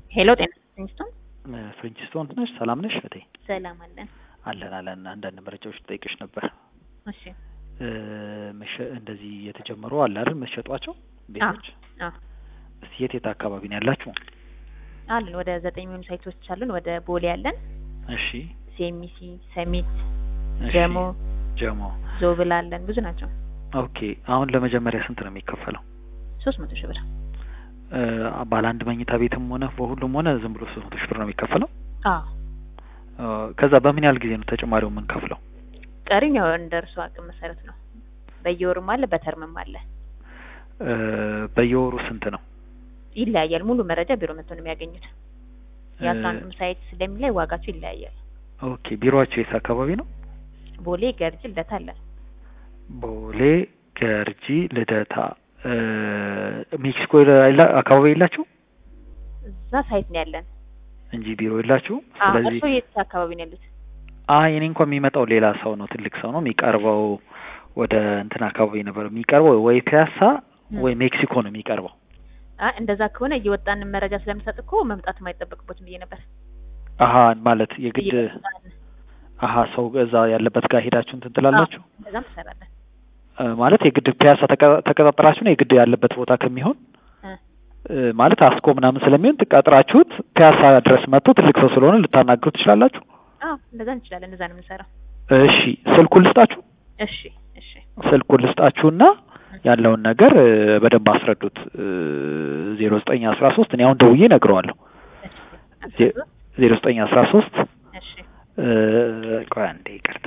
ሄሎ ጤና ፍሪንስቶን ፍሪንችስቶን ነሽ? ሰላም ነሽ እህቴ? ሰላም አለን። አለን አለን። አንዳንድ መረጃዎች ልጠይቅሽ ነበር። እሺ መሸ- እንደዚህ የተጀመሩ አለ አይደል መሸጧቸው ቤቶች? አዎ እስቲ የት የት አካባቢ ነው ያላችሁ? አለን ወደ ዘጠኝ የሚሆኑ ሳይቶች አሉን። ወደ ቦሌ አለን፣ እሺ ሴሚሲ፣ ሰሚት፣ እሺ። ጀሞ፣ ጀሞ። ዞብል አለን። ብዙ ናቸው። ኦኬ። አሁን ለመጀመሪያ ስንት ነው የሚከፈለው? ሶስት መቶ ሺህ ብር። እ፣ ባለ አንድ መኝታ ቤትም ሆነ በሁሉም ሆነ ዝም ብሎ ሶስት መቶ ሺህ ብር ነው የሚከፈለው? አዎ እ፣ ከዛ በምን ያህል ጊዜ ነው ተጨማሪው የምንከፍለው? ቀሪም ያው እንደ እርሱ አቅም መሰረት ነው። በየወሩም አለ፣ በተርምም አለ። እ፣ በየወሩ ስንት ነው? ይለያያል። ሙሉ መረጃ ቢሮ መጥቶ ነው የሚያገኙት። እ፣ የአንዳንዱም ሳይት ስለሚለይ ዋጋቸው ይለያያል። ኦኬ። ቢሮአቸው የት አካባቢ ነው? ቦሌ፣ ገርጅ፣ ልደታ አለን። ቦሌ፣ ገርጂ፣ ልደታ። እ፣ ሜክሲኮ የላ- አካባቢ የላችሁ እዛ ሳይት ነው ያለን። እንጂ ቢሮ የላችሁ። አዎ ስለዚህ እርሶ የት አካባቢ ነው ያሉት? አይ እኔ እንኳን የሚመጣው ሌላ ሰው ነው፣ ትልቅ ሰው ነው የሚቀርበው። ወደ እንትን አካባቢ ነበር የሚቀርበው፣ ወይ ፒያሳ ወይ ሜክሲኮ ነው የሚቀርበው። አ እንደዛ ከሆነ እየወጣን መረጃ ስለምሰጥ እኮ መምጣት የማይጠበቅበትም ብዬ ነበር። አሀ ማለት የግድ እየወጣን አሀ ሰው እዛ ያለበት ጋር ሄዳችሁ እንትን ትላላችሁ እንደዛም ትሰራለን። እ፣ ማለት የግድ ፒያሳ ተቀ- ተቀጣጥራችሁ ነው የግድ ያለበት ቦታ ከሚሆን እ እ፣ ማለት አስኮ ምናምን ስለሚሆን ትቀጥራችሁት ፒያሳ ድረስ መጥቶ ትልቅ ሰው ስለሆነ ልታናግሩ ትችላላችሁ። አዎ እንደዛ እንችላለን። እንደዛ ነው የምንሰራው። እሺ ስልኩን ልስጣችሁ እሺ እሺ ስልኩን ልስጣችሁና ያለውን ነገር እ፣ በደንብ አስረዱት። ዜሮ ዘጠኝ አስራ ሶስት እኔ አሁን ደውዬ እነግረዋለሁ። እሺ ዜ- ዜሮ ዘጠኝ አስራ ሶስት እሺ ቆይ አንዴ ይቅርታ።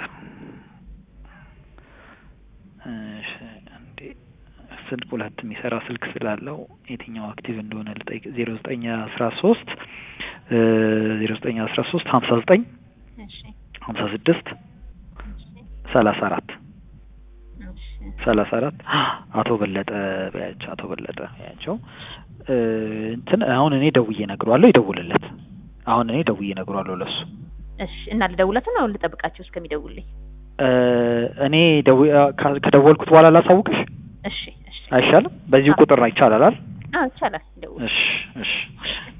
እሺ አንዴ ስልክ ሁለት የሚሰራ ስልክ ስላለው የትኛው አክቲቭ እንደሆነ ልጠይቅ። ዜሮ ዘጠኝ አስራ ሶስት ዜሮ ዘጠኝ አስራ ሶስት ሀምሳ ዘጠኝ እሺ ሀምሳ ስድስት እሺ ሰላሳ አራት እሺ ሰላሳ አራት አቶ በለጠ በያቸው አቶ በለጠ በያቸው እ፣ እንትን አሁን እኔ ደውዬ እነግረዋለሁ፣ ይደውልለት። አሁን እኔ ደውዬ እነግረዋለሁ ለሱ እሺ እና ልደውለት ነው ልጠብቃቸው እስከሚደውልኝ? እ፣ እኔ ደው- ካ- ከደወልኩት በኋላ ላሳውቅሽ እሺ እሺ አይሻልም? በዚሁ ቁጥር ነው ይቻላል አይደል? አዎ ይቻላል። ደውል እሺ እሺ